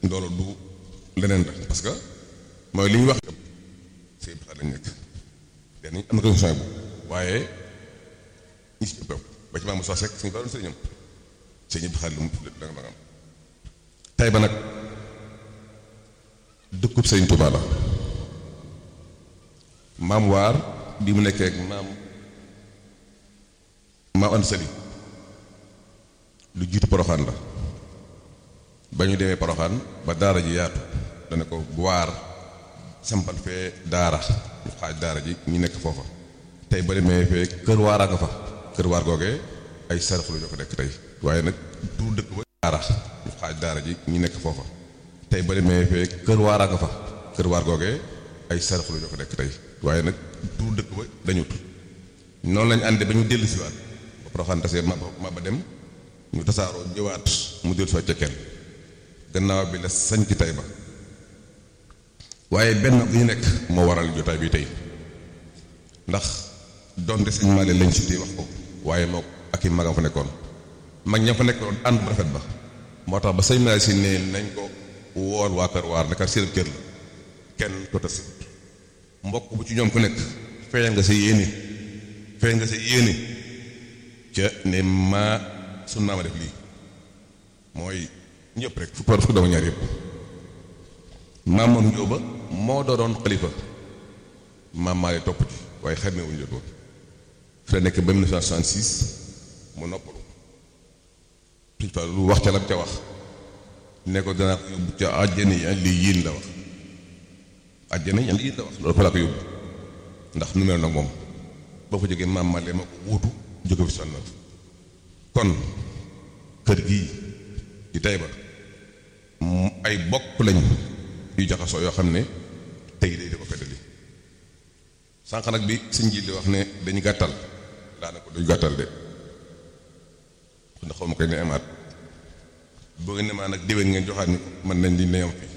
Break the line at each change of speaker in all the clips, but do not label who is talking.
loolu du leneen la parce que mooy li ñuy wax sëñ bi lañ nekk dañuy am na condition bu waaye ñi si ëpp ba ci maamu sos rek suñu fa doon sëriñam sëñ bi xaalis lu mu da nga am tey ba nag dëkkub sëriñ Tuubaa la maam waar bi mu nekkee ak maam maam an sëli lu jiitu poroxaan la ba ñu demee poroxaan ba daara ji yaatu dana ko waar sampal fee daara ñu xaaj daara ji ñu nekk foofa tey ba demee fee kër waaraa nga fa kër waar googee ay saraxlu ñoo ko nekk tey waaye nag du dëkk ba daara ñu xaaj daara ji ñu nekk foofa tey ba demee fee kër waaraa nga fa kër waar googee ay saraxlu ñoo ko nekk tey waaye nag du dëkk ba dañut noonu lañu àndee ba ñu dellu siwaat ba poroxaan tasee ma ma ba dem ñu tasaaroo ñëwaat mu dellu siwaat ca kenn gannaaw bi la sañ ci tey ba waaye benn bu ñu nekk moo waral jotaay bi tey ndax donte sëñ Maale lañ si tey wax ko waaye moo ak i magam fa nekkoon mag ña fa nekkoon ànd bu rafet ba moo tax ba sëñ Maale si ne nañ ko wool waa kër waar naka seen kër la kenn ko tas mbokk bu ci ñoom ku nekk feeñ nga sa yéene feeñ nga sa yéene ca ne maa sun naa ma def lii mooy ñëpp rek fukk fukk dama ñaar yëpp maam moom njóoba moo doonoon xalifa maam maale topp ci waaye xamee wuñu jot woon fi la nekk ba 1966 mu noppalu suñ fa lu wax ca lam ca wax ne ko danaa ko yóbbu ca àjjana yi li yiin la wax àjjana yi li yiin la wax loolu fa laa ko yóbbu ndax nu mel nag moom boo fa jógee maam maale ma ko wuutu jóge fi sonn kon kër gii di tey ba ay bokk lañ yu jaxasoo yoo xam ne tey day di ko feddali sànq nag bi sëñ ji di wax ne dañu gàttal daanaka duñu gàttal de ndax xaw ma koy ne amaat boo ngeen ne maa nag déwén ngeen joxaat ni mën nañ di neyam fii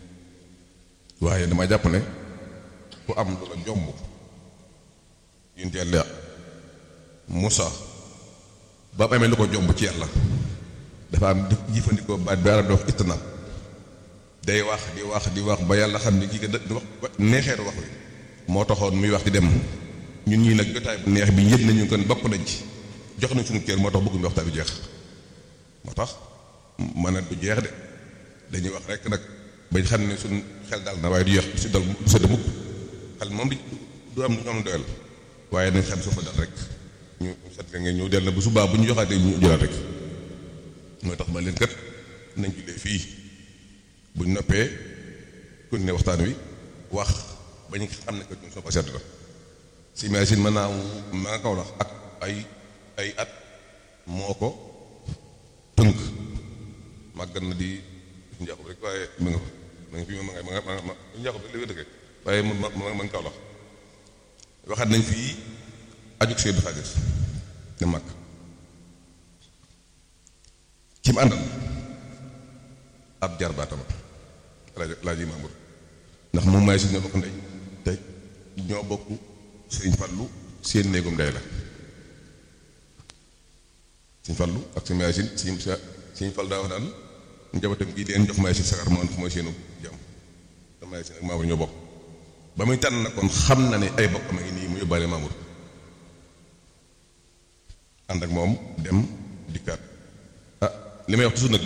waaye dama jàpp ne ku am lu la jomb yunt yàlla Moussa ba mu amee lu ko jomb ci yàlla dafa am jëfandikoo baat bi arab di wax itnab day wax di wax di wax ba yàlla xam ne kii ka di wax neexeetu wax wi moo taxoon muy wax di dem ñun ñii nag jotaay bu neex bi yëg nañu kon bokk nañ ci jox nañ suñu kër moo tax bëgguñu waxtaan bi jeex moo tax mën a du jeex de dañuy wax rek nag bañ xam ne suñ xel dal na waaye du yeex du si dal du sëdd mukk xel moom di du am du am doyal waaye nañ xam su fa dal rek ñu set nga ngeen ñëw del na bu subaa bu ñu joxaatee ñu jëlaat rek mooy tax ma leen kat nañ jullee fii buñ noppee kon ne waxtaan wi wax ba ñu xam ne que ñun soo ko sedd la si imagine mën naa ma nga kaw la ak ay ay at moo ko tënk màggat na di njaaxub rek waaye mu nga ma nga fi ma nga ma nga ma njaaxub rek la wér dëkk waaye ma ma ma nga kaw la waxaat nañ fii ajuk Seydou Xaadir ne mag ci mu àndal ab jar baatama laaj laaj yi Mamour ndax moom maay si ñoo bokk ndey te ñoo bokk sëñ Fallu seen néegum ndey la sëñ Fallu ak sëñ maay sin sëñ sëñ Fall daa wax naan njabootam gii deen jox maay si sagar moo mooy seenu jàmm te maay sin ak Mamour ñoo bokk ba muy tànn na kon xam na ne ay bokkam a ngi nii mu yóbbaale Mamour ànd ak moom dem dikkaat ah li may wax toujours nag